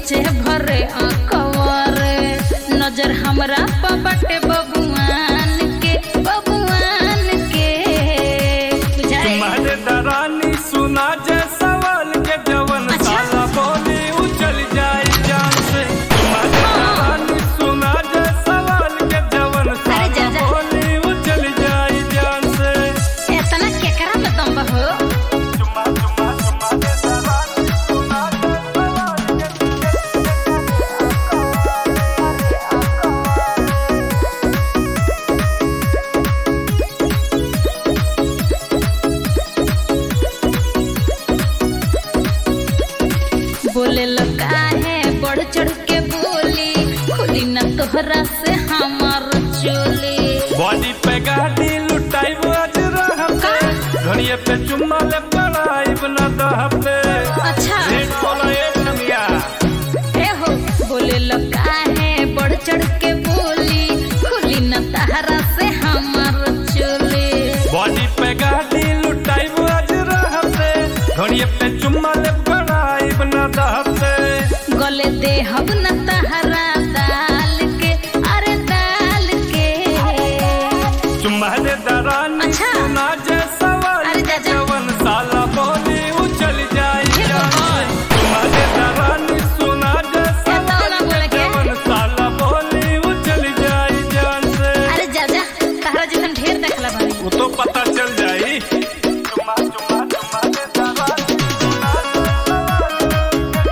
सोचे भरे अकवरे नजर हमरा पर बटे बबुआन के बबुआन के बुझाए तुम्हारे दरानी सुना जे सवाल के जवन अच्छा। साला बोली उछल जाए जान से तुम्हारे दरानी सुना जे सवाल के जवन अरे साला जा जा। बोली उछल जाए जान से इतना केकरा में दम बा हो चुम्मा चुम्मा चुम्मा दे दरानी सुना जे सवाल के बोले लगा है बढ़ चढ़ के बोली खुली न तोहरा से हमार चोली बॉडी पे गाड़ी लुटाई आज रहते घड़िए पे चुम्मा ले पड़ाई बना दहते अच्छा रेट बोला ए नमिया ए हो बोले लगा है बढ़ चढ़ के बोली खुली न तहरा से हमार चोली बॉडी पे गाड़ी लुटाई आज रहते घड़िए पे चुम्मा ले पड़ाई बना दहते गले दे हब न तहरा दाल के अरे दाल के चुम्मा दे दरानी अच्छा। सुना जे सवाल अरे जा जा। जवन साला बोली उछल जाए हे जान से भगवान। चुम्मा दे दरानी सुना जे तो ना सवाल बोले के। जवन साला बोली उछल जाए जान से अरे जा जा तहरा जैसन ढेर देखला बानी वो तो पता चल जाई चुम्मा चुम्मा चुम्मा दे दरानी सुना जे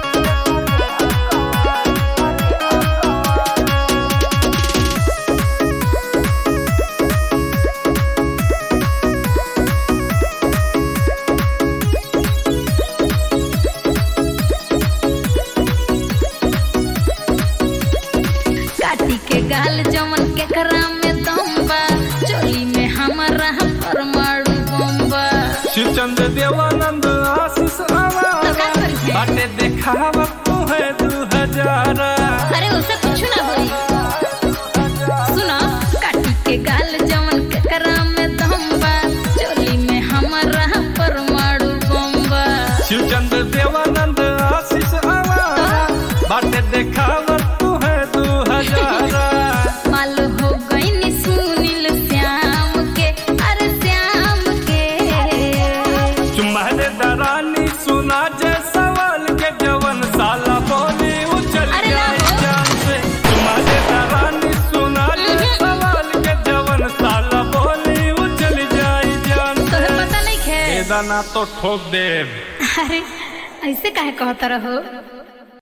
काटी के गाल जमन के करा में दम बा चोली में हमारा परमाणु बम बा शिवचंद्र देवानंद आशीष तो का आवारा करी है? बाटे देखावा तू है दू हजार अरे उसे कुछ ना होई सुनो काटी के गाल जमन के करा में दम बा चोली में हमारा परमाणु बम बा शिवचंद्र देवानंद आशीष आवारा बाटे देखावा तू है दू हजार माल हो गई नी सुनील श्याम के अरे श्याम के तुम्हारे दरानी सुना जे सवाल के जवन साला बोली उछल अरे ना जाए हो। जान से तुम्हारे दरानी सुना जे हम्म। सवाल के जवन साला बोली उछल जाए जान से तोहे पता नहीं खे ए दाना तो ठोक देव अरे ऐसे काहे कहता रहो